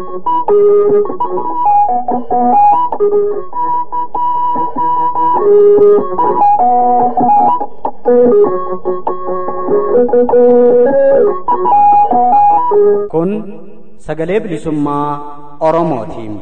Kun sagalee bilisummaa Oromootiin.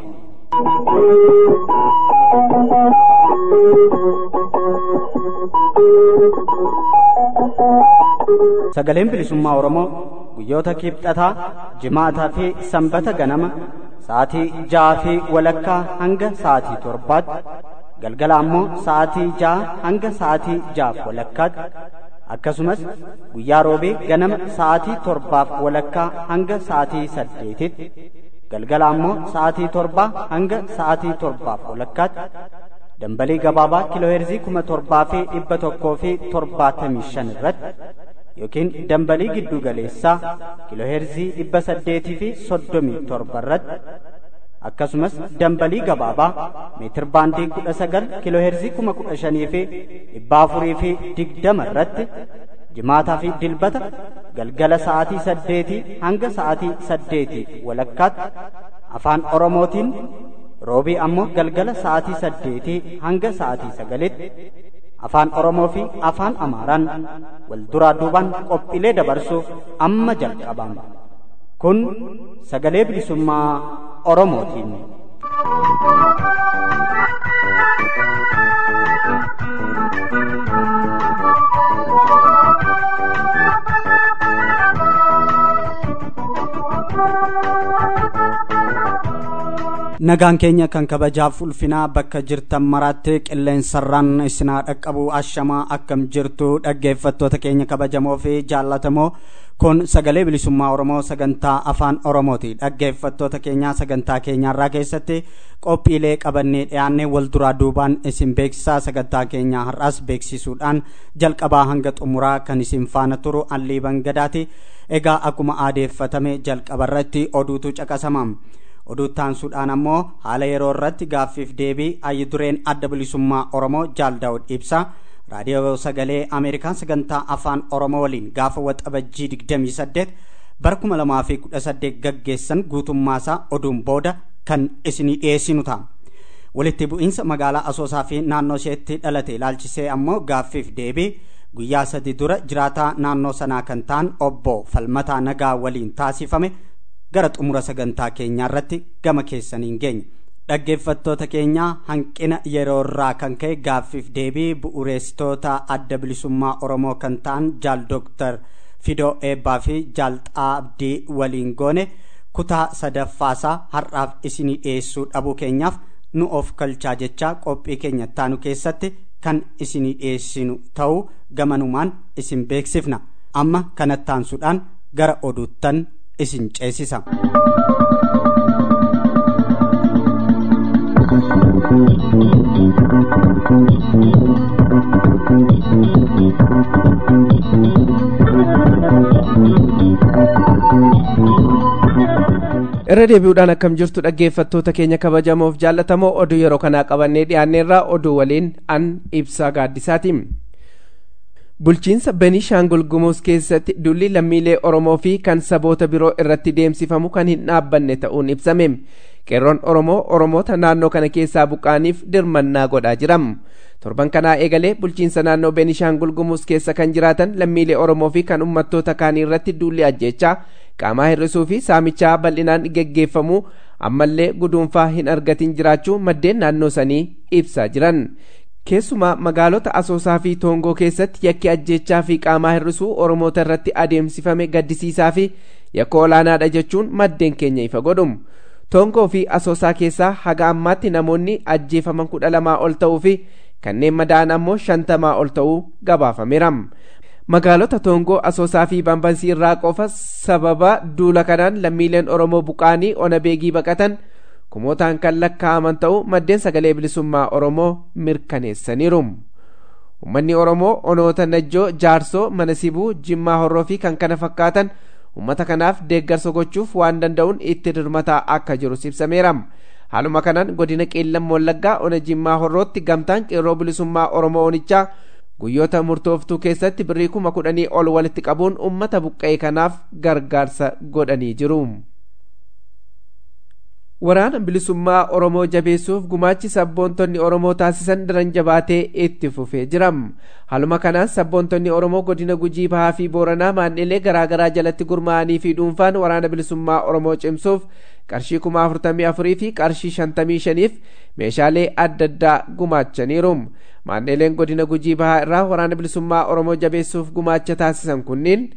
Sagaleen bilisummaa Oromoo guyyoota kibxataa, jimaataa fi sanbata ganama sa'aatii ja'aa fi walakkaa hanga sa'aatii torbaatti galgala ammoo sa'aatii ja'a hanga sa'aatii ja'aaf walakkaatti akkasumas guyyaa roobee ganama sa'aatii torbaaf walakkaa hanga sa'aatii saddeetitti galgala ammoo sa'aatii torbaa hanga sa'aatii torbaaf walakkaatti dambalii gabaabaa kiilooheerzii kuma torbaa fi dhibba tokkoo fi torbaatamii shan irratti yookiin dambalii giddu galeessaa kiilooheerzii dhibba saddeetii fi soddomii torba irratti akkasumas dambalii gabaabaa meetir baandii kudha sagal kiilooheerzii kuma kudha shanii fi dhibba afurii fi digdama irratti jimaataa fi dilbata galgala sa'aatii saddeetii hanga sa'aatii saddeetii walakkaatti afaan oromootiin roobii ammoo galgala sa'aatii saddeetii hanga sa'aatii sagalitti afaan oromoo fi afaan amaaraan wal duraa duubaan qophiilee dabarsuuf amma jalqabama kun sagalee bilisummaa oromootiin. nagaan keenya kan kabajaaf ulfinaa bakka jirtan maraatti qilleensarraan isinaa dhaqqabu ashamaa akkam jirtu dhaggeeffattoota keenya kabajamoo fi jaallatamoo kun sagalee bilisummaa oromoo sagantaa afaan oromooti dhaggeeffattoota keenyaa sagantaa keenyaarraa keessatti qophiilee qabannee dhiyaanne wal duraa duubaan isin beeksisaa sagantaa keenyaa har'as beeksisuudhaan jalqabaa hanga xumuraa kan isin faana turu alliiban gadaati egaa akkuma aadeeffatame jalqabarratti oduutu caqasama. oduuttaansuudhaan ammoo haala yeroo irratti gaaffiif deebii ayyi dureen adda bilisummaa oromoo jaal daawud ibsa raadiyoo sagalee ameerikaan sagantaa afaan oromoo waliin gaafa waxabajjii 28 bara 2018 gaggeessan guutummaasaa oduun booda kan isinii dhiyeessinu ta'a. walitti bu'iinsa magaalaa asoosaa fi naannoo isheetti dhalate ilaalchisee ammoo gaaffiif deebii guyyaa sadi dura jiraataa naannoo sanaa kan ta'an obbo falmataa nagaa waliin taasifame gara xumura sagantaa keenyaa irratti gama keessaniin geenya dhaggeeffattoota keenyaa hanqina yeroo irraa kan ka'e gaaffiif deebii bu'uureessitoota adda bilisummaa oromoo kan ta'an jaal dooktar fidoo eebbaa fi jaal xaabdii waliin goone kutaa sadaffaasaa har'aaf isinii dhiyeessuu dhabuu keenyaaf nu of kalchaa jechaa qophii keenya taanu keessatti kan isinii dhiyeessinu ta'uu gamanumaan isin beeksifna amma kanattaansuudhaan gara oduuttan isin ceesisa. irra deebi'uudhaan akkam jirtu dhaggeeffattoota keenya kabajamoof jaallatamoo oduu yeroo kanaa qabannee dhiyaanneerraa oduu waliin an ibsaa gaaddisaati. bulchiinsa benishaangul gumuuz keessatti dulli lammiilee oromoo fi kan saboota biroo irratti deemsifamu kan hin dhaabbanne ta'uun ibsame qeerroon oromoo oromoota naannoo kana keessaa buqqaaniif dirmannaa godhaa jiram torban kanaa eegalee bulchiinsa naannoo benishaangul gumuuz keessa kan jiraatan lammiilee oromoo fi kan ummattoota kaanii irratti dulli ajjechaa qaamaa hir'isuu fi saamichaa bal'inaan geggeeffamu ammallee guduunfaa hin argatin jiraachuu maddeen naannoo sanii ibsaa jiran keessumaa magaalota asoosaa fi toongoo keessatti yakki ajjechaa fi qaamaa hir'isuu oromoota irratti adeemsifame gaddisiisaa fi yakka olaanaadha jechuun maddeen keenya ifa godhum toongoo fi asoosaa keessaa haga ammaatti namoonni ajjeefaman kudha lamaa ol ta'uu fi kanneen madaa'an ammoo shantamaa ol ta'uu gabaafameera magaalota toongoo asoosaa fi bambansii irraa qofa sababa duula kanaan lammiileen oromoo buqaanii ona beegii baqatan kumootaan kan lakkaa'aman ta'uu maddeen sagalee bilisummaa oromoo mirkaneessaniiru ummanni oromoo onoota najjoo jaarsoo mana sibuu jimmaa horroo fi kan kana fakkaatan ummata kanaaf deeggarsa gochuuf waan danda'uun itti dirmataa akka jiru ibsameera haaluma kanaan godina qeellam wallaggaa ona jimmaa horrootti gamtaan qeerroo bilisummaa oromoo onichaa guyyoota murtooftuu keessatti birrii kuma kudhanii ol walitti qabuun ummata buqqa'e kanaaf gargaarsa godhanii jiru. waraana bilisummaa oromoo jabeessuuf gumaachi sabboontonni oromoo taasisan daran jabaatee itti fufee jira haluma kanaan sabboontonni oromoo godina gujii bahaa fi booranaa maan'ilee garaagaraa jalatti gurmaa'anii fi dhuunfaan waraana bilisummaa oromoo cimsuuf qarshii kuma afurtamii afurii fi qarshii shantamii shaniif meeshaalee adda addaa gumaachaniiru maan'ileen godina gujii bahaa irraa waraana bilisummaa oromoo jabeessuuf gumaacha taasisan kunniin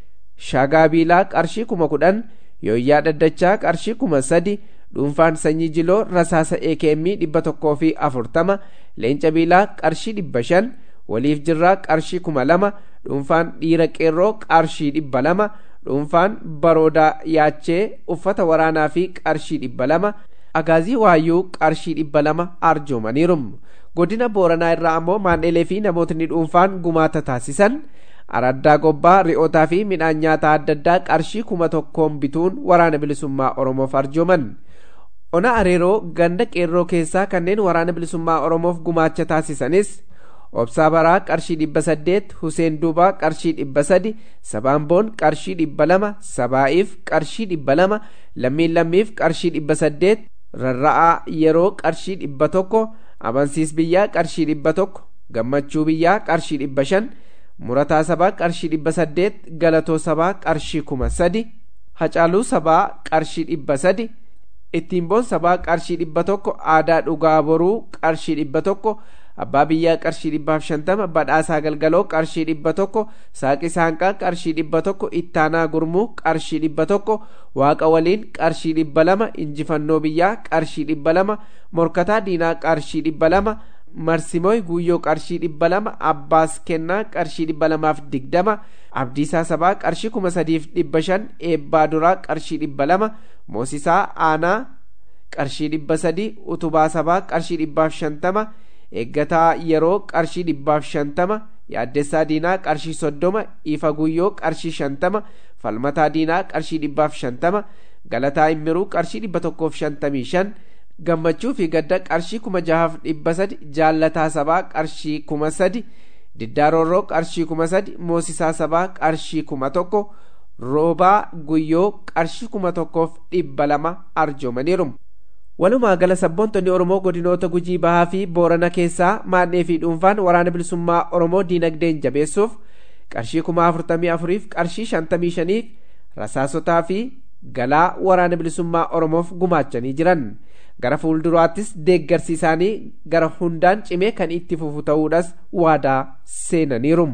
shagaa biilaa qarshii kuma kudhan yooyyaa dhaddachaa qarshii kuma sadi dhuunfaan sanyii jiloo rasaasa ekm dhibba tokkoo fi afurtama leenca biilaa qarshii dhibba shan waliif jirraa qarshii kuma lama dhuunfaan dhiira qeerroo qarshii dhibba lama dhuunfaan baroodaa yaachee uffata waraanaa fi qarshii dhibba lama agaazii waayyuu qarshii dhibba lama arjoomaniiru godina booranaa irraa ammoo maandhelee fi namootni dhuunfaan gumaata taasisan araddaa gobbaa ri'ootaa fi midhaan nyaataa adda addaa qarshii kuma tokkoon bituun waraana bilisummaa oromoof arjooman ona areeroo ganda qeerroo keessaa kanneen waraana bilisummaa oromoof gumaacha taasisanis obsaa baraa qarshii dhibba saddeet huseen duubaa qarshii dhibba sadi sabaamboon qarshii dhibba lama sabaa'iif qarshii dhibba lama lammiin lammiif qarshii dhibba saddeet rarra'aa yeroo qarshii dhibba tokko amansiis biyyaa qarshii dhibba tokko gammachuu biyyaa qarshii dhibba shan murataa sabaa qarshii dhibba saddeet galatoo sabaa qarshii kuma sadi hacaaluu sabaa qarshii dhibba sadi ittiin boon sabaa qarshii dhibba tokko aadaa dhugaa boruu qarshii dhibba tokko abbaa biyyaa qarshii dhibbaaf shantama badhaasaa galgaloo qarshii dhibba tokko saaqi saanqaa qarshii dhibba tokko ittaanaa gurmuu qarshii dhibba tokko waaqa waliin qarshii dhibba lama injifannoo biyyaa qarshii dhibba lama morkataa diinaa qarshii dhibba lama marsimooy guuyyoo qarshii dhibba lama abbaas kennaa qarshii dhibba lamaaf digdama abdiisaa sabaa qarshii kuma sadiif dhibba shan eebbaa duraa qarshii dhibba lama moosisaa aanaa qarshii dhibba sadii utubaa sabaa qarshii dhibbaaf shantama eeggataa yeroo qarshii dhibbaaf shantama yaaddessaa diinaa qarshii soddoma ifa guyyoo qarshii shantama falmataa diinaa qarshii dhibbaaf shantama galataa immiruu qarshii dhibba tokkoof shantamii shan gammachuu fi gadda qarshii kuma jahaaf dhibba sadi jaallataa sabaa qarshii kuma sadi diddaarorroo qarshii kuma sadi moosisaa sabaa qarshii kuma tokko roobaa guyyoo qarshii kuma tokkoof dhibba lama arjoomaniiru walumaa gala sabboontonni oromoo godinoota gujii bahaa fi boorana keessaa maannee fi dhuunfaan waraana bilisummaa oromoo diinagdeen jabeessuuf qarshii kuma afurtamii afuriif qarshii shantamii shaniif rasaasotaa fi galaa waraana bilisummaa oromoof gumaachanii jiran gara fuulduraattis deeggarsi isaanii gara hundaan cimee kan itti fufu ta'uudhas waadaa seenaniiru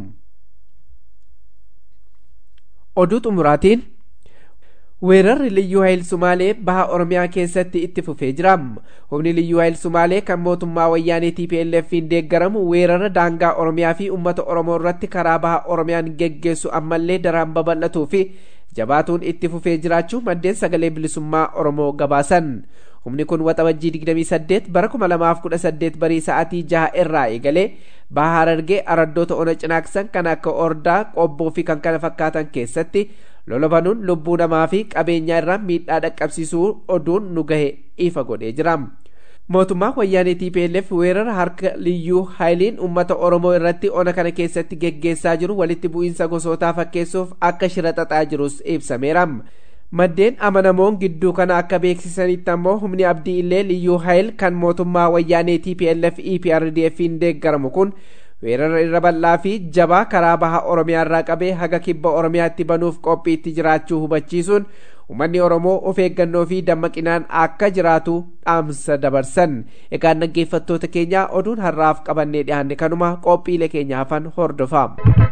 oduu xumuraatiin weerarri liyyuu hayil sumaalee baha oromiyaa keessatti itti fufee jira humni liyyuu hayil sumaalee kan mootummaa wayyaanee tplf'n deeggaramu weerara daangaa oromiyaa fi ummata oromoo irratti karaa baha oromiyaan geggeessu ammallee daraan babal'atuu fi jabaatuun itti fufee jiraachuu maddeen sagalee bilisummaa oromoo gabaasan humni kun waxabajjii 28 bara 2018 barii sa'aatii 6 irraa eegalee baha harargee araddoota ona cinaaksan kan akka ordaa qobboo fi kan kana fakkaatan keessatti lola banuun lubbuu namaa fi qabeenyaa irraa miidhaa dhaqqabsiisuu oduun nu gahe ifa godhee jira mootummaa wayyaanee tplf weerara harka liyyuu haayiliin ummata oromoo irratti ona kana keessatti geggeessaa jiru walitti bu'iinsa gosootaa fakkeessuuf akka shira xaxaa jirus ibsameera maddeen amanamoon gidduu kana akka beeksisanitti ammoo humni abdii illee liyyuu haayil kan mootummaa wayyaanee tplf eprdf'n deeggaramu kun weerara irra bal'aa fi jabaa karaa baha oromiyaa irraa qabee haga kibba oromiyaatti banuuf qophiitti jiraachuu hubachiisuun uummanni oromoo of eeggannoo fi dammaqinaan akka jiraatu dhaamsa dabarsan egaa dhaggeeffattoota keenya oduun har'aaf qabannee dhiyaanne kanuma qophiilee keenya hafan hordofaa.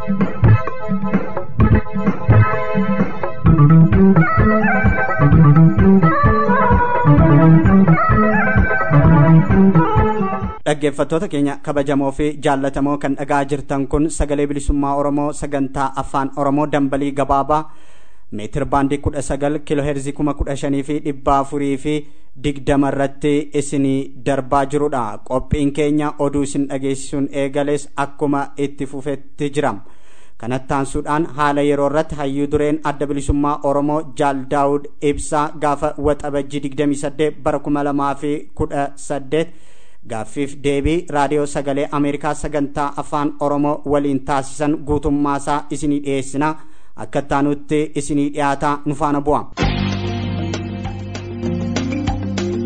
dhaggeeffattoota keenya kabajamoo fi jaallatamoo kan dhagaa jirtan kun sagalee bilisummaa oromoo sagantaa afaan oromoo dambalii gabaabaa meetir baandii kudha sagal kiiloo heerzii kuma kudha shanii fi dhibba afurii fi digdama irratti isinii darbaa jirudha qophiin keenya oduu isin dhageessisuun eegales akkuma itti fufetti jira kanattaansuudhaan haala yeroo irratti hayyuu dureen adda bilisummaa oromoo jaal daawud ibsaa gaafa waxabajjii 28 bara 2018 gaaffiif deebii raadiyoo sagalee ameerikaa sagantaa afaan oromoo waliin taasisan guutummaasaa isinii dhiyeessina akka taanutti isinii dhiyaataa nu faana bu'a.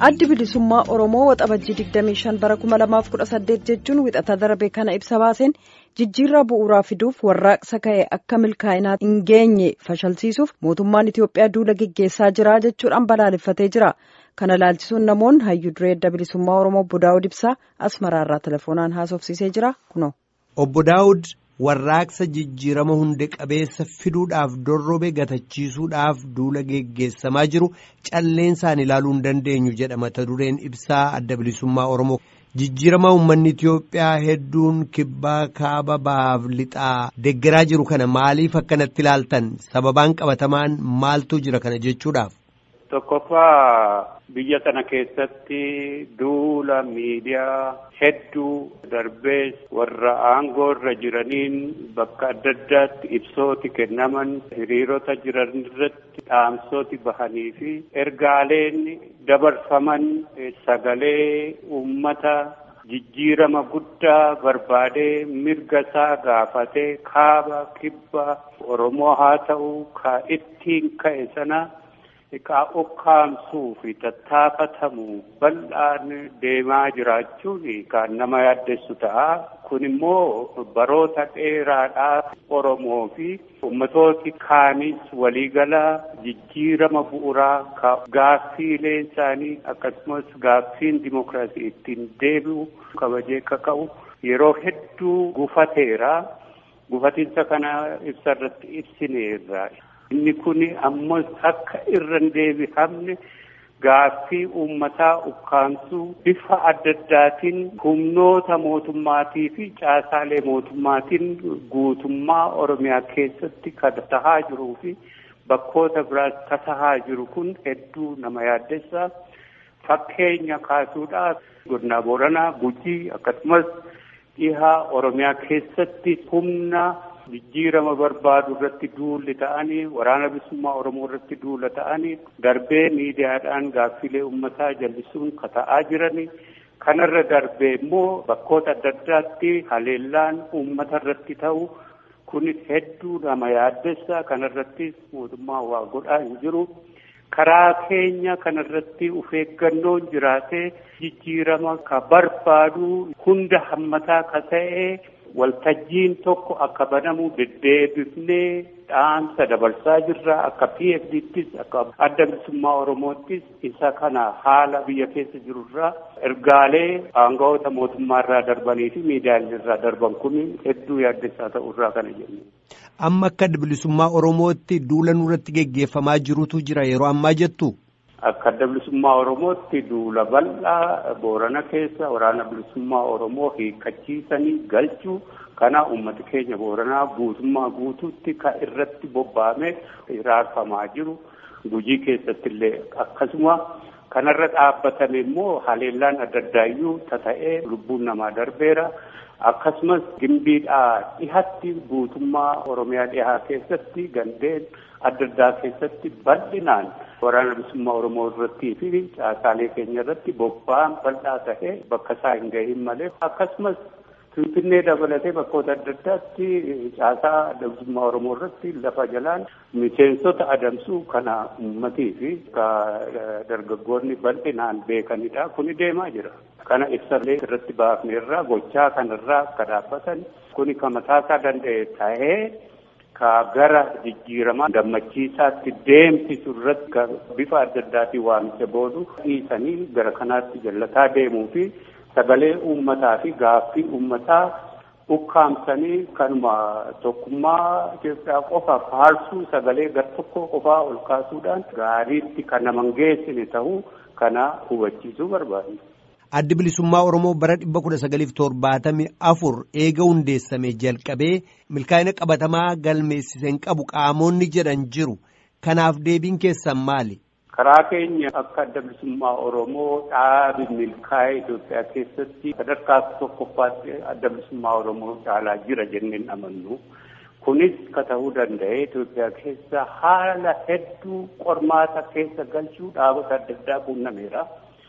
addi bilisummaa oromoo waxabajjii 25 bara 2018 jechuun wixata darbe kana ibsa baaseen jijjiirraa bu'uuraa fiduuf warraaqsa ka'e akka milkaa'inaa hin geenye fashalsiisuuf mootummaan itiyoophiyaa duula geggeessaa jira jechuudhaan balaaleffatee jira kana laalchisuun namoonni hayyuu duree adda bilisummaa oromoo obbo daawud ibsaa asmaraarraa telefoonaan haasofsiisee jira kuno. obbo daawud warraaqsa jijjiirama hunde qabeessa fiduudhaaf dorrobe gatachiisuudhaaf duula geggeessamaa jiru calleensaan ilaaluu hin dandeenyu jedha mata dureen ibsaa adda bilisummaa oromoo jijjiirama uummanni Itiyoophiyaa hedduun kibbaa kaaba bahaaf lixaa deggeraa jiru kana maaliif akkanatti ilaaltan sababaan qabatamaan maaltu jira kana jechuudhaaf. Tokkoffaa biyya sana keessatti duula miidiyaa hedduu darbees warra aangoo irra jiraniin bakka adda addaatti ibsooti kennaman hiriirota jiran irratti dhaamsooti bahanii fi ergaaleen dabarfaman sagalee uummata jijjiirama guddaa barbaadee mirga isaa gaafatee kaaba kibba Oromoo haa ta'u ka ittiin ka'e sana. Xiqqaa ukkaamsuu fi tattaafatamuu bal'aan deemaa jiraachuun kan nama yaaddessu ta'a. Kun immoo baroota dheeraadhaaf Oromoo fi ummatooti kaanis waliigala jijjiirama bu'uuraa ka gaaffiileen isaanii akkasumas gaaffiin dimokiraasii ittiin deebi'u kabajee kaka'u yeroo hedduu gufateera. Gufatiinsa kana ibsa irratti ibsineerra. Inni kun ammoo akka irra hin deebi'amne gaaffii uummataa ukkaamsuu bifa adda addaatiin humnoota mootummaatii fi caasaalee mootummaatiin guutummaa Oromiyaa keessatti kan tahaa jiruu fi bakkoota biraas kan tahaa jiru kun hedduu nama yaaddessa. Fakkeenya kaasuudhaaf godina Booranaa, Gujii akkasumas dhihaa Oromiyaa keessatti humna. jijjiirama barbaadu irratti duulli ta'anii waraana bilisummaa oromoo irratti duula ta'anii darbee miidiyaadhaan gaaffilee uummataa jallisuun kata'aa jiranii kanarra darbee immoo bakkoota adda addaatti haleellaan uummata irratti ta'u kunis hedduu nama yaaddessa kanarrattis mootummaa waa godhaa hin jiru. karaa keenya kanarratti of eeggannoon jiraatee jijjiirama ka barbaadu hunda hammataa ka ta'e waltajjiin tokko akka banamu deddeebifnee dhaamsa dabarsaa jirra akka PFDttis akka adda bilisummaa Oromoottis isa kana haala biyya keessa jirurraa ergaalee aangawoota mootummaarraa darbanii fi miidiyaalee irraa darban kun hedduu yaaddessaa ta'urraa kana jenna. Amma akka adda bilisummaa Oromootti duula nurratti geggeeffamaa jirutu jira yeroo ammaa jettu. Akka adda bilisummaa Oromootti duula bal'aa Boorana keessa waraana bilisummaa Oromoo hiikkachiisanii galchuu kana uummata keenya Booranaa guutummaa guutuutti kan irratti bobba'amee raarfamaa jiru. Gujii keessatti illee akkasuma kanarra dhaabbatame immoo haleellaan adda addaayyuu tata'ee lubbuun namaa darbeera. Akkasumas gimbiidhaa dhihatti guutummaa Oromiyaa dhihaa keessatti gandeen adda addaa keessatti bal'inaan waraana bilisummaa Oromoo irrattii fi caasaalee keenya irratti bobba'an bal'aa ta'ee bakka isaa hin gahin malee akkasumas Finfinnee dabalatee bakkoota adda addaatti caasaa adda bilisummaa Oromoo irratti lafa jalaan miseensota adamsuu kana uummatii fi dargaggoonni bal'inaan beekanidha. Kuni deemaa jira. Kana ibsallee irratti baafneerraa gochaa kanarraa akka dhaabbatan kuni kan mataasaa danda'e ta'ee ka gara jijjiiramaa gammachiisaatti deemsisu irratti bifa adda addaatiin waamicha boodu dhiisanii gara kanaatti jallataa deemuu fi sagalee uummataa fi gaaffii uummataa ukkaamsanii kanuma tokkummaa Itoophiyaa qofa faarsuu sagalee gar tokko qofaa ol kaasuudhaan gaariitti kan nama hin geessine ta'uu kana hubachiisuu barbaadu. Addi bilisummaa Oromoo bara dhibba kudha sagaliif torbaatamii afur eega hundeessame jalqabee milkaa'ina qabatamaa galmeessiseen qabu qaamonni jedhan jiru. Kanaaf deebiin keessan maali? Karaa keenya akka adda bilisummaa Oromoo dhaabi milkaa'ee Itoophiyaa keessatti sadarkaa tokkoffaatti adda bilisummaa Oromoo caalaa jira jenneen amannu. Kunis ka ta'uu danda'e Itoophiyaa keessa haala hedduu qormaata keessa galchuu dhaabota adda addaa quunnameera.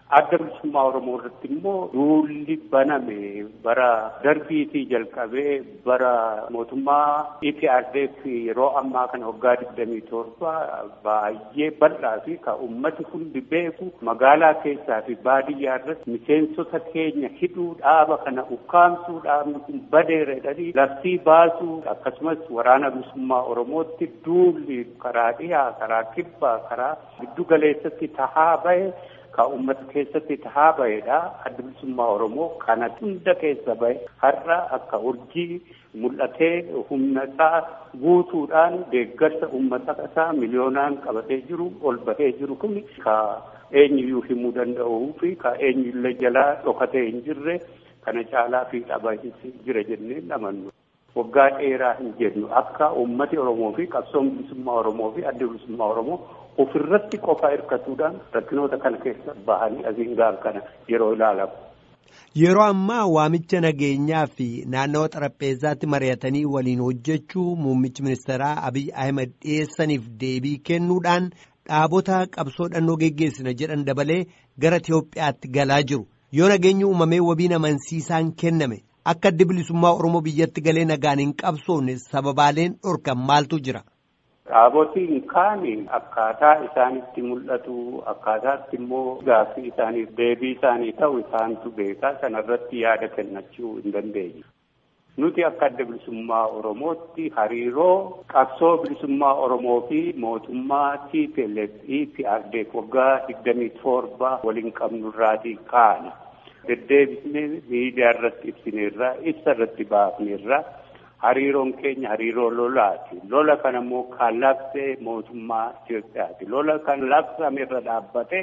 adda bilisummaa Oromoo irratti immoo duulli baname bara darbiitii jalqabee bara mootummaa EPRDF yeroo ammaa kana waggaa digdamii torba baay'ee bal'aa fi ka ummati hundi beeku magaalaa keessaa fi baadiyyaa irratti miseensota keenya hidhuu dhaaba kana ukkaamsuu dhaabni kun badeera jedhanii labsii baasuu akkasumas waraana bilisummaa Oromootti duulli karaa dhiyaa karaa kibbaa karaa giddu galeessatti tahaa bahe ka ummata keessatti tahaa bahedha adda bilisummaa oromoo kana hunda keessa bahe har'a akka urjii mul'atee humna isaa guutuudhaan deeggarsa ummata isaa miliyoonaan qabatee jiru ol bahee jiru kun ka eenyuyyuu himuu danda'uu fi ka eenyullee jalaa dhokatee hin jirre kana caalaa fi dhaba jira jennee amannu. waggaa dheeraa hin jennu akka ummati oromoo fi qabsoon bilisummaa oromoo fi adda bilisummaa oromoo ofirratti qofa hirkatuudhaan rakkinoota kana keessa bahanii asiin gaaf kana yeroo ilaalamu. Yeroo ammaa waamicha nageenyaa fi naannawa xarapheezaatti mari'atanii waliin hojjechuu muummichi ministeeraa Abiy Ahmed dhiyeessaniif deebii kennuudhaan dhaabota qabsoo dhannoo geggeessina jedhan dabalee gara Itiyoophiyaatti galaa jiru. Yoo nageenyi uumamee wabiin amansiisaan kenname akka addi bilisummaa Oromoo biyyatti galee nagaan hin qabsoofne sababaaleen dhorkan maaltu jira? Dhaabotiin kaan akkaataa isaanitti mul'atu akkaataatti immoo gaaffii isaaniif deebii isaanii ta'u isaantu beekaa sanarratti yaada kennachuu hin dandeenye. Nuti akka adda bilisummaa Oromootti hariiroo qabsoo bilisummaa Oromoo fi mootummaa TPLF EPRDF waggaa digdamii torba waliin qabnurraatii kaana. Deddeebisnee miidiyaa irratti ibsineerra ibsa irratti baafneerra. hariiroon keenya hariiroo lolaati. Lola kana immoo kan labse mootummaa Itoophiyaati. Lola kan labsame irra dhaabbate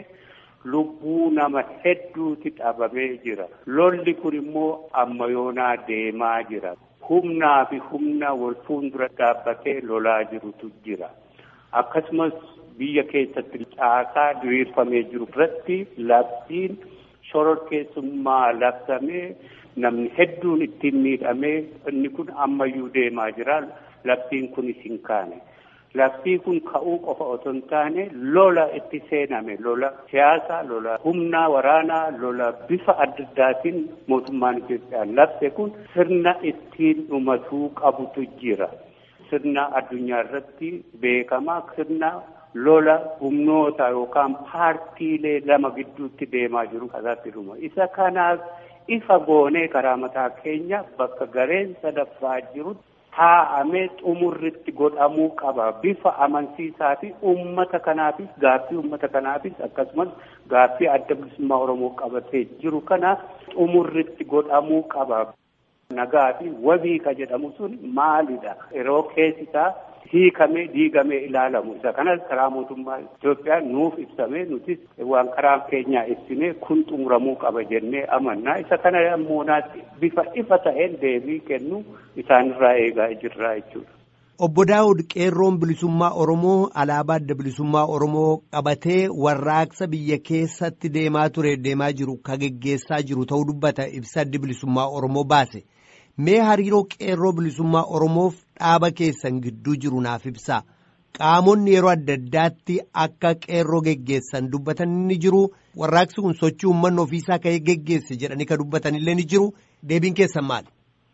lubbuu nama hedduuti dhabamee jira. Lolli kun immoo amma yoonaa deemaa jira. Humnaa fi humna wal fuuldura dhaabbatee lolaa jirutu jira. Akkasumas biyya keessatti caasaa diriirfamee jiru irratti labsiin shororkeessummaa labsamee namni hedduun ittiin miidhamee inni kun ammayyuu deemaa jira labsiin kunis hin kaane labsii kun ka'uu qofa otoo hin taane lola itti seename lola siyaasaa lola humnaa waraanaa lola bifa adda addaatiin mootummaan Itoophiyaan labse kun sirna ittiin dhumatuu qabutu jira sirna addunyaa irratti beekamaa sirna lola humnoota yookaan paartiilee lama gidduutti deemaa jiru kanaatti dhuma isa kanaaf ifa goonee karaa mataa keenya bakka gareen sadaffaa jiru taa'amee xumurritti godhamuu qaba bifa amansiisaa fi uummata kanaafis gaaffii uummata kanaafis akkasumas gaaffii adda bilisummaa oromoo qabatee jiru kana xumurritti godhamuu qaba. Nagaa fi wabii ka jedhamu sun maalidha? Yeroo keessisaa hiikamee diigamee ilaalamu isa kanas karaa mootummaa Itoophiyaa nuuf ibsamee nutis waan karaa keenyaa ibsinee kun xumuramuu qaba jennee amannaa isa kana ammoo bifa ifa ta'een deebii kennu isaanirraa eegaa jirraa jechuudha. Obbo Daawud qeerroon bilisummaa Oromoo alaabaa adda bilisummaa Oromoo qabatee warraaqsa biyya keessatti deemaa ture deemaa jiru ka geggeessaa jiru ta'uu dubbata ibsa addi bilisummaa Oromoo baase. Mee hariiroo qeerroo bilisummaa Oromoof dhaaba keessan gidduu jiru naaf ibsaa. Qaamonni yeroo adda addaatti akka qeerroo geggeessan dubbatan ni jiru. Warraaqsi kun sochii uummanni ofiisaa ka'ee geggeesse jedhanii ka dubbatanillee ni jiru. Deebiin keessan maali?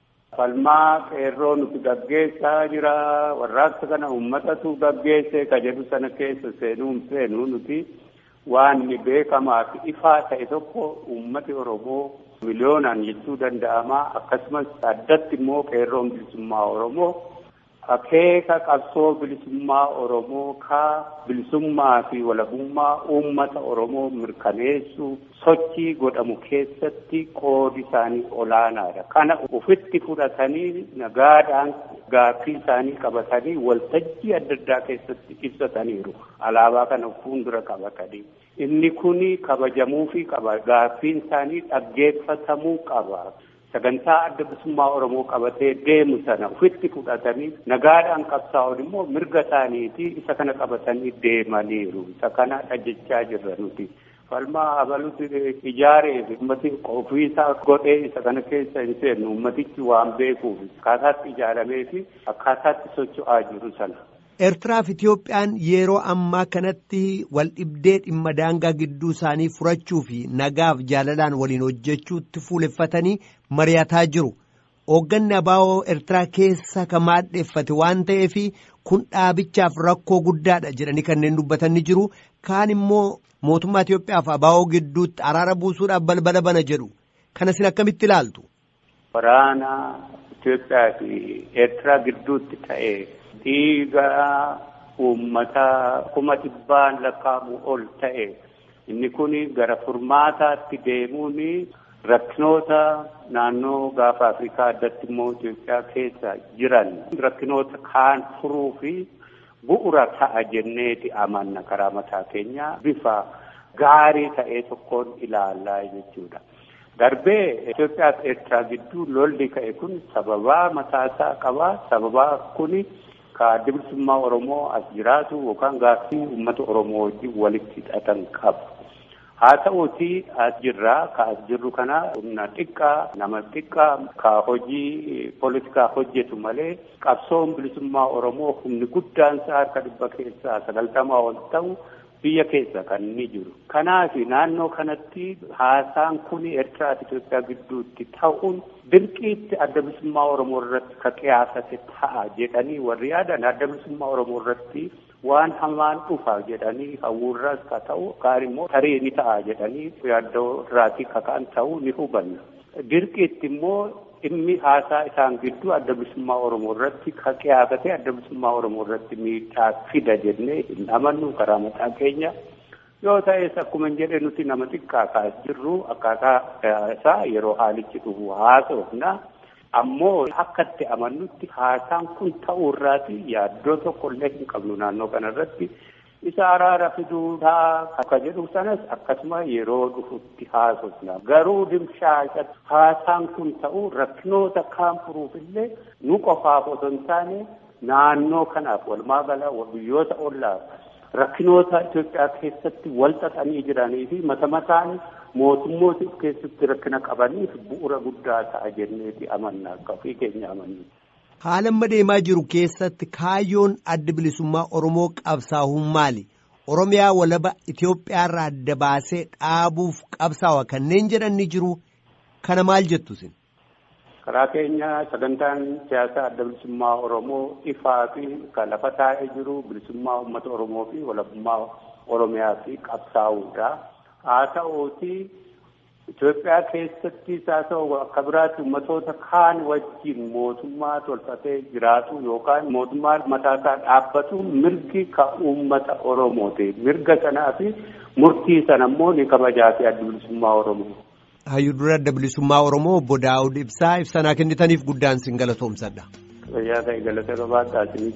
Falmaa qeerroo nuti gaggeessaa jira. Warraaqsa kana uummatatu gaggeesse ka jedhu sana keessa seenuu seenuu nuti waan beekamaa fi ifaa ta'e tokko uummati Oromoo miliyoonaan jechuu danda'ama. Akkasumas addatti immoo qeerroon bilisummaa Oromoo akeeka qabsoo bilisummaa Oromoo ka bilisummaa fi walabummaa uummata Oromoo mirkaneessu sochii godhamu keessatti qoodi isaanii olaanaadha. Kana ofitti fudhatanii nagaadhaan gaaffii isaanii qabatanii waltajjii adda addaa keessatti ibsataniiru. Alaabaa kana fuuldura qabatanii. Inni kuni kabajamuufii qaba. Gaaffiin isaanii dhaggeeffatamuu qaba. sagantaa adda bilisummaa Oromoo qabatee deemu sana ofitti fudhatanii nagaadhaan qabsaa'uun immoo mirga isaaniiti isa kana qabatanii deemaniiru. Isa kana dhajjechaa jirra nuti. Falmaa abalutti ijaaree ummati ofiisaa godhee isa kana keessa hin seennu ummatichi waan beekuuf akkaataatti ijaaramee fi akkaataatti socho'aa jiru sana. Eertiraaf Itoophiyaan yeroo ammaa kanatti wal dhibdee dhimma daangaa gidduu isaanii furachuu fi nagaaf jaalalaan waliin hojjechuutti fuuleffatanii mari'ataa jiru. Hoogganni abaa'oo Eertiraa keessa kan maadheeffate waan ta'eef kun dhaabichaaf rakkoo guddaadha jedhanii kanneen dubbatan ni jiru. Kaan immoo mootummaa Itoophiyaaf abaa'oo gidduutti araara buusuudhaaf balbala bana jedhu. Kana isin akkamitti ilaaltu? Waraana Itoophiyaa fi Eertiraa gidduutti ta'e. dhiiga uummataa kuma dhibbaan lakkaa'amu ol ta'e inni kun gara furmaataatti deemuun rakkinoota naannoo gaafa Afrikaa addatti immoo Itoophiyaa keessa jiran rakkinoota kaan furuu fi bu'ura ta'a jenneeti amanna karaa mataa keenya bifa gaarii ta'ee tokkoon ilaallaa jechuudha. Darbee Itoophiyaa fi Eertiraa gidduu lolli ka'e kun sababaa mataasaa qaba. Sababaa kuni ka bilisummaa Oromoo as jiraatu yookaan gaaffii uummata Oromoo wajjin walitti hidhatan qabu. Haa ta'uuti as jirraa ka as jirru kana humna xiqqaa nama xiqqaa ka hojii poolitikaa hojjetu malee qabsoon bilisummaa Oromoo humni guddaan isaa harka dhibba keessaa sagaltamaa ol ta'u biyya keessa kan inni jiru. Kanaaf naannoo kanatti haasaan kun Eertiraa fi Itoophiyaa gidduutti ta'uun dirqiitti adda bilisummaa Oromoo irratti ka qiyaasate ta'a jedhanii warri yaadan adda bilisummaa Oromoo irratti waan hamaan dhufa jedhanii hawwurraas ka ta'u kaan immoo tarii ni ta'a jedhanii yaaddoo irraatii ka ka'an ta'uu ni hubanna. Dirqiitti immoo dhimmi haasaa isaan gidduu adda bilisummaa Oromoo irratti ka qiyaasate adda bilisummaa Oromoo irratti miidhaa fida jennee hin amannu karaa mataa keenya. Yoo ta'es akkuma hin jedhe nuti nama xiqqaa kaas jirru akkaataa isaa yeroo haalichi dhufu haasofna. Ammoo akka itti amannutti haasaan kun ta'uu irraati yaaddoo tokko illee hin qabnu naannoo kanarratti. isa araara fiduudhaa akka jedhu sanas akkasuma yeroo dhufutti haasofna garuu dimshaasha haasaan kun ta'u rakkinoota kaan furuuf illee nu qofaaf otoo hin taane naannoo kanaaf walumaa gala biyyoota ollaaf rakkinoota Itoophiyaa keessatti wal xaxanii jiranii fi mata mataan mootummoota keessatti rakkina qabaniif bu'uura guddaa ta'a jenneeti amanna akka ofii keenya amanna. Haala amma deemaa jiru keessatti kaayyoon adda bilisummaa Oromoo qabsaa'uun maali? Oromiyaa walaba Itoophiyaarraa adda baasee dhaabuuf qabsaawa kanneen jedhan ni jiru. Kana maal jettu isin? Karaa keenya sagantaan siyaasaa adda bilisummaa Oromoo ifaa fi kan lafa taa'ee jiru bilisummaa uummata Oromoo fi walabummaa Oromiyaa fi qabsaa'uudha. Haa ta'uuti Itoophiyaa keessatti haa ta'u akka biraatti uummatoota kaan wajjin mootummaa tolfatee jiraatu yookaan mootummaa mataasaa dhaabbatu mirgi ka uummata Oromooti. Mirga sanaa fi murtii sana immoo ni kabajaa fi adda bilisummaa Oromoo. Hayyuu dura adda bilisummaa Oromoo obbo Daawud Ibsaa ibsanaa kennitaniif guddaan sin galatoomsadha. Fayyaa ta'e galata qabaadhaa isinis.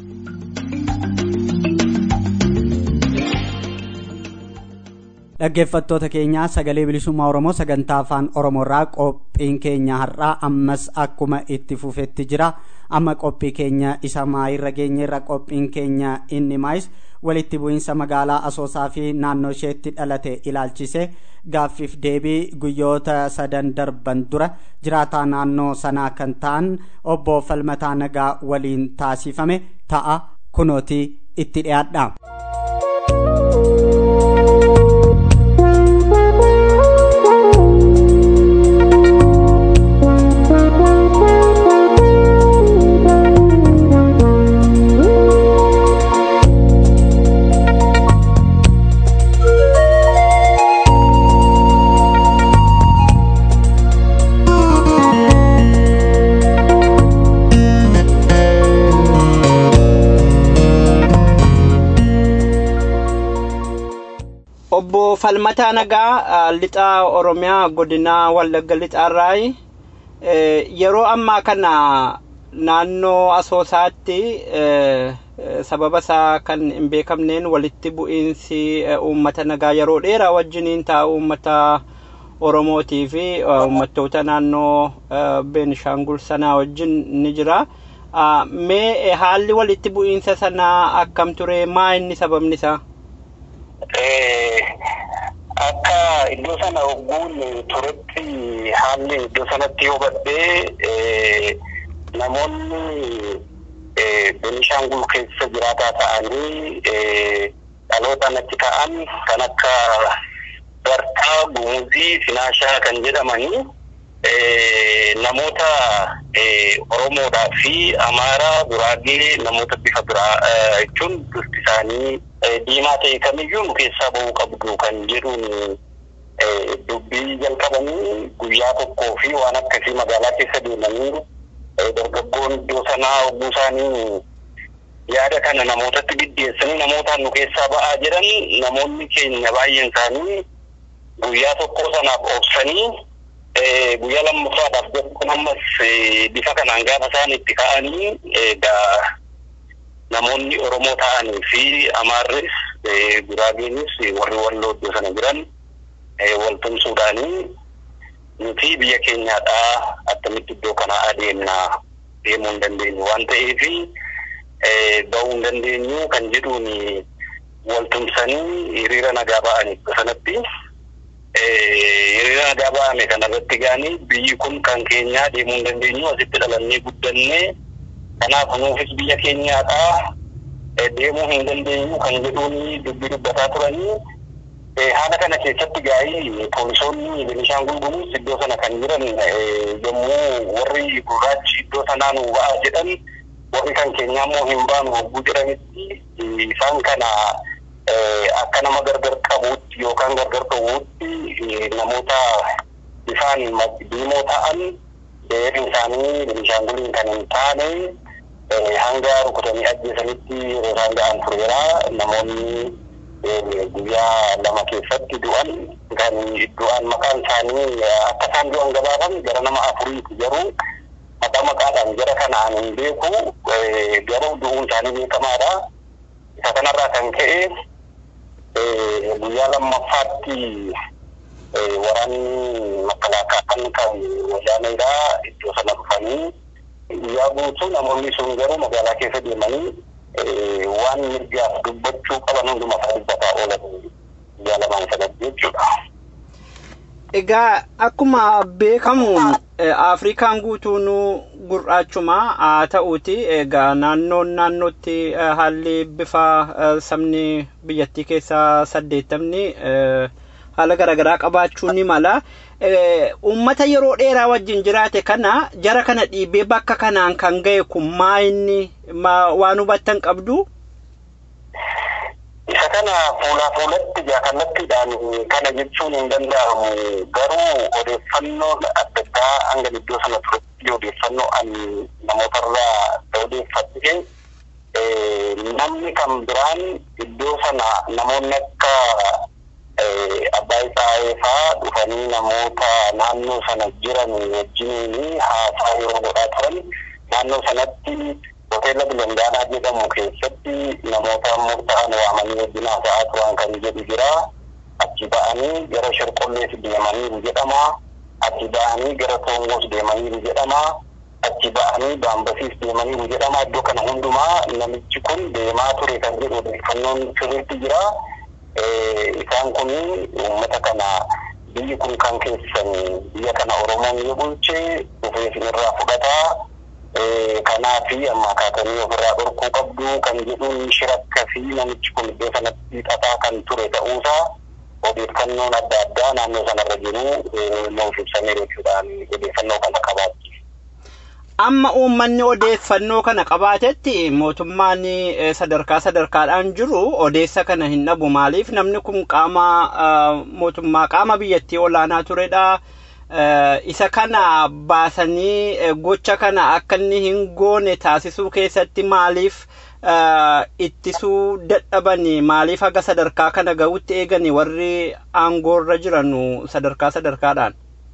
dhaggeeffattoota keenyaa sagalee bilisummaa oromoo sagantaa afaan oromoorraa qophiin keenya har'aa ammas akkuma itti fufetti jira amma qophii keenya isa maayirra geenyeerra qophiin keenya inni maayis walitti bu'iinsa magaalaa asoosaa fi naannoo isheetti dhalate ilaalchise gaaffiif deebii guyyoota sadan darban dura jiraataa naannoo sanaa kan ta'an obbo falmataa nagaa waliin taasifame ta'a kunooti itti dhiyaadha. obbo Falmataa Nagaa lixaa Oromiyaa godina Wallagga lixaarraa yeroo ammaa kana naannoo asoosaatti sababa isaa kan hin beekamneen walitti bu'iinsi uummata nagaa yeroo dheeraa wajjiniin ta'a uummata Oromootii fi uummattoota naannoo Beenishaangul sanaa wajjin ni jira. Mee haalli walitti bu'iinsa sanaa akkam ture maa inni sababni isaa? akka iddoo sana ogguun turetti haalli iddoo sanatti hubadhee namoonni Benishaangul keessa jiraataa ta'anii dhaloota natti ta'an kan akka Bartaa, Gumuzii, Sinaashaa kan jedhamanii namoota Oromoodhaa fi Amaaraa, Guraagee namoota bifa biraa jechuun bifti isaanii diimaa ta'e kamiyyuu nu keessaa bahuu qabdu kan jedhuun dubbii jalqabanii guyyaa tokkoo fi waan akkasii magaalaa keessa deemanii dargaggoon iddoo sanaa oguu isaanii yaada kana namootatti biddeessanii namootaan nu keessaa ba'aa jiran namoonni keenya baay'een isaanii guyyaa tokkoo sanaaf obsanii guyyaa lammaffaadhaaf jechuun ammas bifa kanaan gaafa isaan itti ka'anii egaa namoonni Oromoo ta'anii fi Amaarris Guraageenis warri walloo iddoo sana jiran wal tumsuudhaanii nuti biyya keenyaadhaa akkamitti iddoo kana adeemnaa deemuu hin dandeenyu waan ta'eef bahuu hin dandeenyu kan jedhuun wal tumsanii hiriira nagaa ba'anii sanatti hiriira nagaa ba'ame kanarratti gaanii biyyi kun kan keenyaa deemuu hin dandeenyu asitti dhalannee guddannee kanaaf nuufis biyya keenyaadhaa deemuu hin dandeenyu kan jedhuun dubbii dubbataa turanii haala kana keessatti gaa'ii poolisoonni Benishaangul Gumuz iddoo sana kan jiran yommuu warri gurraachi iddoo sanaa nu ba'aa jedhan warri kan keenyaa immoo hin baanu hogguu jedhanitti isaan kana akka nama gargar qabuutti yookaan gargar dhowwutti namoota bifaan diimoo ta'an dheerin isaanii Benishaanguliin kan hin taane hanga rukutanii ajjeesanitti yeroo isaan ga'an tureera namoonni guyyaa lama keessatti du'an kan du'an maqaan isaanii akka isaan du'an gabaafame gara nama afuriiti garuu maqaa maqaadhaan jara kanaan hin beeku garuu du'uun isaanii beekamaadha. Isa kanarraa kan ka'e guyyaa lammaffaatti waraanni makalaakaan kan wayyaanedha iddoo sana dhufanii guyyaa guutuu namoonni sun garuu magaalaa keessa deemanii waan mirgaaf dubbachuu qaban hundumaa dubbataa oolan guyyaa lamaan sanatti jechuudha. Egaa akkuma beekamu Afrikaan guutuun gurraachuma haa ta'uuti egaa naannoon naannootti haalli bifa sabni biyyattii keessaa saddeettamni haala garaagaraa qabaachuu ni mala. Uummata yeroo dheeraa wajjin jiraate kana jara kana dhiibee bakka kanaan kan ga'e kun maa inni waan hubattan qabdu? Isa kana fuulaa fuulatti jaakallattiidhaan kana jechuun hin danda'amu garuu odeeffannoon adda addaa hanga iddoo sana turetti odeeffannoo ani namootarraa odeeffadhe namni kan biraan iddoo sana namoonni akka abbaa isaa fa'aa dhufanii namoota naannoo sana jiran wajjiniin haasaa yeroo godhaa turan naannoo sanatti hoteela bilandaanaa jedhamu keessatti namoota murtaa'an waamanii wajjin haasa'aa turan kan jedhu jira. Achi ba'anii gara Sherqollees deemaniiru jedhama. Achi ba'anii gara Toongoos deemaniiru jedhama. Achi ba'anii Baambasiis deemaniiru jedhama. Iddoo kana hundumaa namichi kun deemaa ture kan jedhu odeeffannoon sirriitti jira. Isaan kun uummata kana biyyi kun kan keessan biyya kana Oromoon yoo bulche dhufee isinirraa fudhataa. kanaafi amma kaatanii ofirraa dhorkuu qabdu kan jedhuun shirakka fi namichi kun iddoo sanatti xaxaa kan ture ta'uusaa odeeffannoon adda addaa naannoo sanarra jiru nuuf ibsameera jechuudhaan odeeffannoo kana qabaatti. Amma uummanni odeeffannoo kana qabaatetti mootummaan sadarkaa sadarkaadhaan jiru odeessa kana hin dhabu maaliif namni kun qaama mootummaa qaama biyyattii olaanaa turedha. isa kana baasanii gocha kana akka inni hin goone taasisuu keessatti maaliif ittisuu dadhabanii maaliif haga sadarkaa kana ga'utti eeganii warri aangoorra jiran sadarkaa sadarkaadhaan.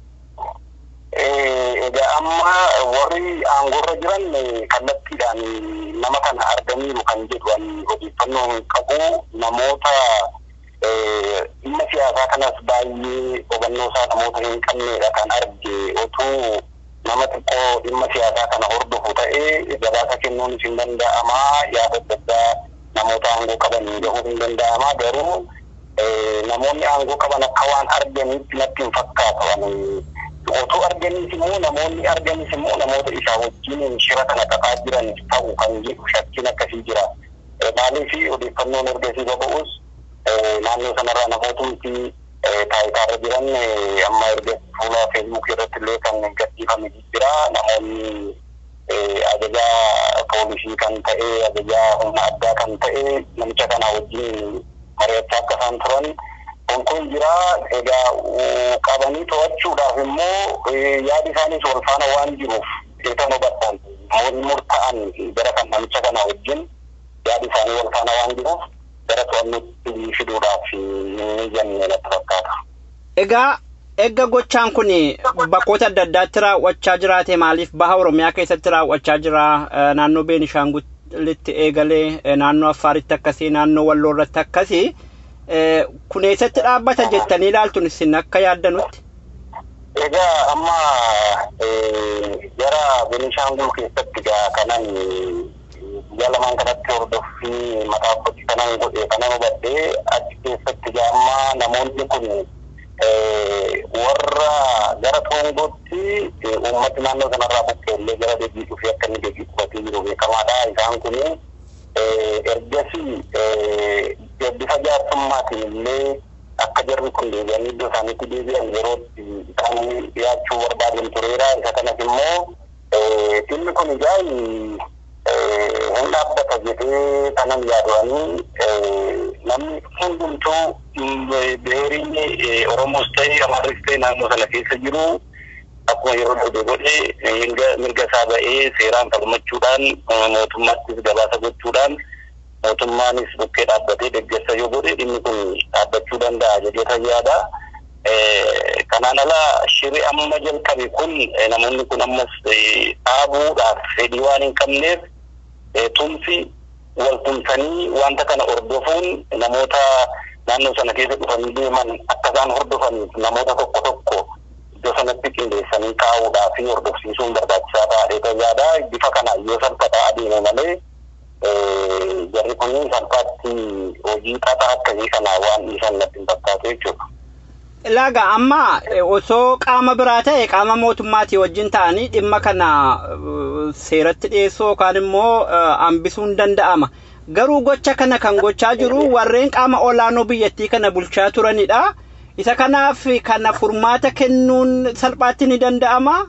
Egaa amma warri aangoorra jiran kallattiidhaan nama kana arganiiru kan jedhu odeeffannoo hin qabu namoota dhimma siyaasaa kanas baay'ee hubannoo isaa namoota hin qabnedha kan arge otuu nama xiqqoo dhimma siyaasaa kana hordofu ta'ee gabaasa kennuun hin danda'ama yaada adda addaa namoota aangoo qaban gahuu hin danda'ama garuu namoonni aangoo qaban akka waan arganitti natti hin fakkaatu otoo arganis immoo namoonni arganis immoo namoota isaa wajjin shira kana qabaa jiran ta'u kan jedhu shakkiin akkasii jira. Maaliif odeeffannoon ergasii baba'us naannoo sanarraa namootni taayitaarra jiran amma erga fuula feesbuuk irratti illee kan gadhiifame jira namoonni ajajaa poolisii kan ta'e ajajaa humna addaa kan ta'e namicha kana wajjin mari'achaa akka isaan turan kun kun jira egaa qabanii to'achuudhaaf immoo yaadi isaaniis wal faana waan jiruuf eetan hubatan namoonni murtaa'an gara kan namicha kana wajjin yaadi isaanii wal faana waan jiruuf gara to'annutti fiduudhaaf ni jenne natti fakkaata. Egaa Eegga gochaan kun bakkoota adda addaatti raawwachaa jiraate maaliif baha Oromiyaa keessatti raawwachaa jira naannoo Beenishaangulitti eegalee naannoo Affaaritti akkasii naannoo Walloo irratti akkasii kun eessatti dhaabbata jettanii ilaaltun isin akka yaaddanutti. Egaa amma gara Beenishaangul keessatti gaa kanan guyyaa lamaan kanatti hordoffii mataa kootti kanan godhe kanan hubadhee achi keessatti gaa amma namoonni kun warra gara toongootti uummati naannoo sanarraa buqqeellee gara deebii dhufee akka inni deebii qubatee jiru beekamaadha. Isaan kun ergasii bifa jaarsummatiin illee akka jarri kun deebi'anii iddoo isaaniitti deebi'an yerootti isaan dhiyaachuu barbaadan tureera. Isa kanas immoo dhimmi kun egaa hin dhaabbata jedhee kanan yaadu'anii namni hundumtuu beeriin Oromoos ta'e Amaaris ta'e naannoo sana keessa jiru akkuma yeroo darbee godhe mirga isaa ba'ee seeraan falmachuudhaan mootummaattis gabaasa gochuudhaan mootummaanis bukkee dhaabbatee deeggarsa yoo godhe dhimmi kun dhaabbachuu danda'a jedhee yaada. Kanaan ala shiri amma jalqabe kun namoonni kun ammas dhaabuudhaaf fedhii waan hin qabneef tumsi wal tumsanii wanta kana hordofuun namoota naannoo sana keessa dhufanii deeman akka isaan hordofaniif namoota tokko tokko iddoo sanatti qindeessanii kaa'uudhaa fi hordofsiisuun barbaachisaa ta'adha yaada bifa kana yoo salphataa adeeme malee jarri kun salphaatti hojii xaxaa akkasii kana waan dhiisan natti hin fakkaatu jechuudha. Ilaaga amma osoo qaama biraa ta'e qaama mootummaatii wajjin ta'anii dhimma kana seeratti dhiyeessuu yookaan immoo hambisuun danda'ama. Garuu gocha kana kan gochaa jiru warreen qaama olaanoo biyyattii kana bulchaa turanidha. Isa kanaaf kana furmaata kennuun salphaatti ni danda'ama.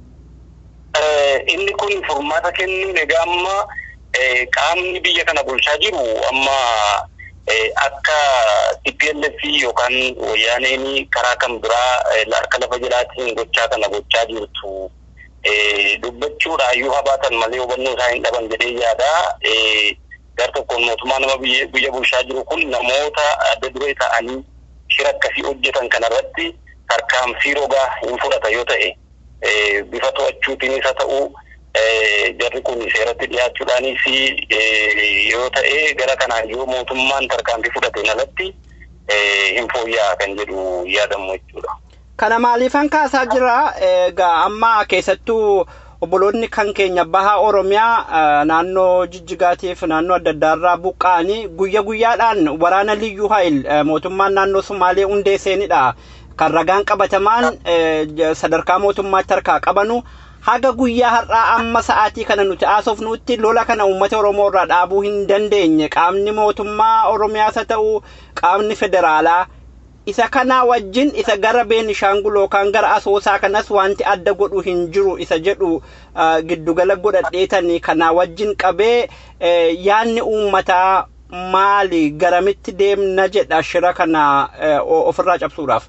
Inni kun furmaata kennuun egaa amma qaamni biyya kana bulchaa jiru amma akka TPLF yookaan wayyaaneen karaa kan biraa harka lafa jalaatiin gochaa kana gochaa jirtu dubbachuudhaayyuu habaatan malee hubannoo isaa hin dhaban jedhee yaada. Gar tokkoon mootummaa nama biyya bulchaa jiru kun namoota adda duree ta'anii shira akkasii hojjetan kanarratti tarkaanfii rogaa hin fudhata yoo ta'e bifa to'achuutiinis haa ta'u jarri kun seeratti dhiyaachuudhaanis yoo ta'e gara kanaan yoo mootummaan tarkaanfii fudhateen alatti hin fooyya'aa kan jedhu yaadamu jechuudha. Kana maaliifan kaasaa jira egaa amma keessattuu obboloonni kan keenya baha Oromiyaa naannoo Jijjigaatiif naannoo adda addaarraa buqqa'anii guyya guyyaadhaan waraana liyyuu haayil mootummaan naannoo Sumaalee hundeessanidha. Kan ragaan qabatamaan sadarkaa mootummaatti harkaa qabanu haga guyyaa har'aa amma sa'aatii kana nuti haasofnutti lola kana uummata Oromoo irraa dhaabuu hin dandeenye qaamni mootummaa Oromiyaas haa ta'u qaamni federaalaa isa kana wajjin isa gara Beenishaangul yookaan gara Asoosaa kanas wanti adda godhu hin jiru isa jedhu giddugala godhadheetanii kana wajjin qabee yaanni uummataa maali garamitti deemna jedha shira kana ofirraa cabsuudhaaf.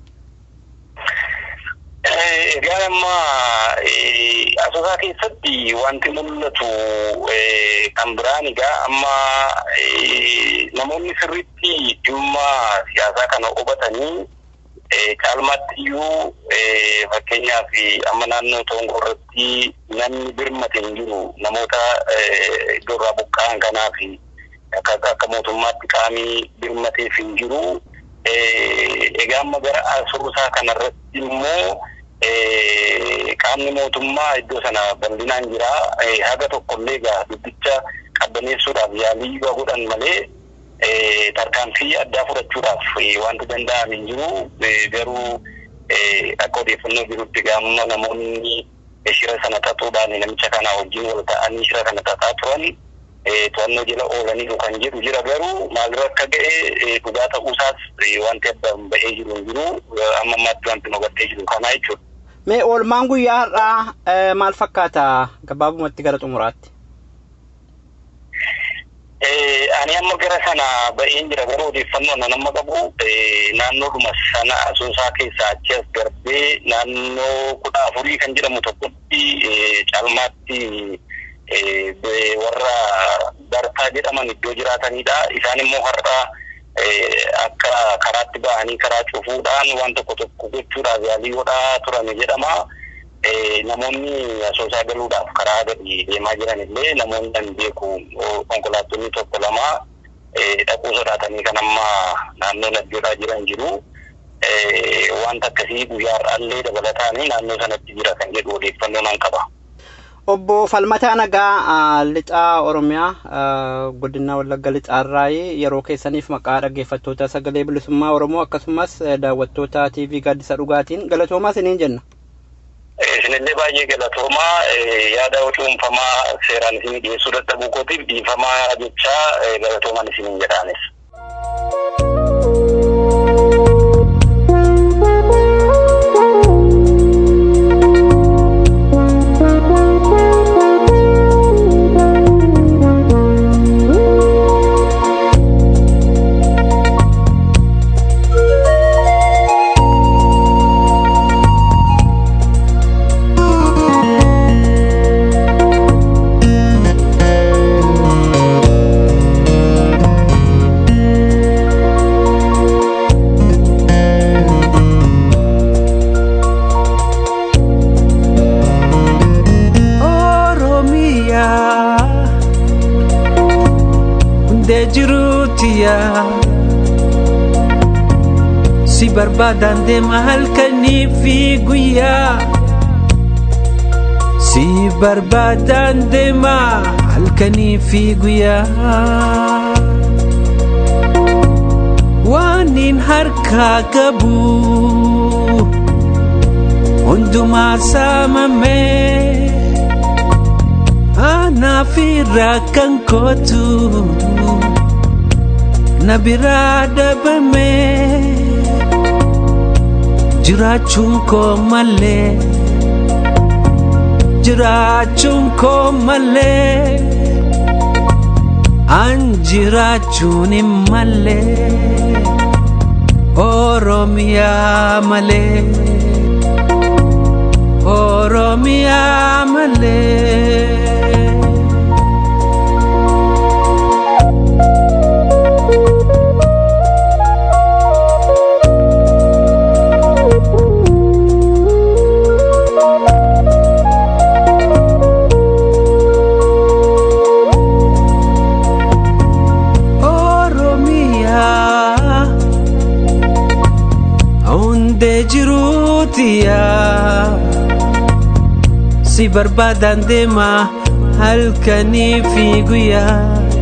Egaa amma asoosaa keessatti wanti mul'atu kan biraan egaa amma namoonni sirriitti dhimma siyaasaa kana hubatanii caalmaatti iyyuu fakkeenyaaf amma naannoo Toongoo irratti namni birmate hin jiru namoota iddoo irraa buqqa'an kanaaf akka mootummaatti qaamii birmateef hin jiru. Egaa amma gara asoosaa kanarratti immoo qaamni mootummaa iddoo sana bal'inaan jira. Haga tokkollee egaa dubbicha qabbaneessuudhaaf yaalii yoo godhan malee tarkaanfii addaa fudhachuudhaaf wanti danda'ame hin jiru. Garuu akka odeeffannoo jirutti gaamma namoonni shira sana xaxuudhaan namicha kana wajjin wal ta'anii shira kana xaxaa turan to'annoo jala oolaniiru kan jedhu jira garuu maalirra akka ga'e dhugaa ta'uusaas wanti addaan ba'ee jiru hin jiru amma ammaatti wanti nu gattee jiru kanaa jechuudha. Mee oolmaan guyyaa har'aa maal fakkaata gabaabumatti gara xumuraatti? Ani amma gara sana ba'een jira garuu odeeffannoo ana nama qabu naannoodhuma sana asoosaa keessaa achi as darbee naannoo kudha afurii kan jedhamu tokkotti caalmaatti warra bartaa jedhaman iddoo jiraatanidha. Isaan immoo har'a akka karaatti ba'anii karaa cufuudhaan waan tokko tokko gochuudhaaf yaalii godhaa turan jedhama. Namoonni asoosaa galuudhaaf karaa gadi deemaa jiran illee namoonni kan beeku konkolaattonni tokko lama dhaquu sodaatanii kan amma naannoo laddoodhaa jiran jiru. Wanta akkasii guyyaa har'aallee dabalataanii naannoo sanatti jira kan jedhu odeeffannoo nan qaba. Obbo Falmataa Nagaa lixaa Oromiyaa godina Wallagga lixaarraa yeroo keessaniif maqaa dhaggeeffattoota sagalee bilisummaa Oromoo akkasumas daawwattoota TV gaaddisa dhugaatiin galatoomaa isiniin jenna. Isinillee baay'ee galatoomaa yaada cuunfamaa seeraan isinii dhiyeessuu dadhabuu kootiif dhiifamaa jechaa galatoomaan isiniin jedhaanis. si barbaadan deema halkanii fi guyyaa si barbaadan deema halkanii fi guyyaa waanin harkaa qabu hundumaa saamamee anaaf irraa kan kootu na biraa dhabame jiraachuun koo malee jiraachuun koo malee an jiraachuun hin malee oromiyaa malee oromiyaa malee. si barbaadan deema halkanii fi guyyaa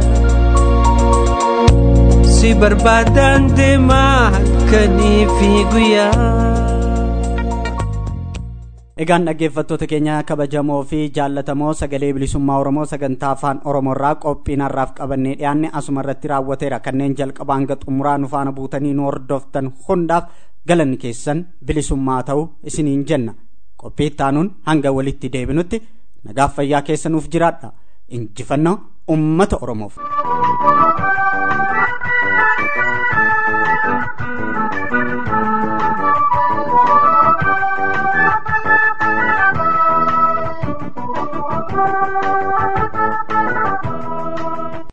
si barbaadan deema halkanii fi guyyaa. Egaan dhaggeeffattoota keenya kabajamoo fi jaallatamoo sagalee bilisummaa Oromoo sagantaa afaan Oromoorraa qophiin har'aaf qabannee dhiyaanne asuma irratti raawwateera kanneen jalqabaa hanga xumuraa nu faana buutanii nu hordoftan hundaaf galanni keessan bilisummaa ta'u isiniin jenna. qophii ittaanuun hanga walitti deebinutti nagaaf fayyaa keessanuuf jiraadha injifannoo ummata oromoof.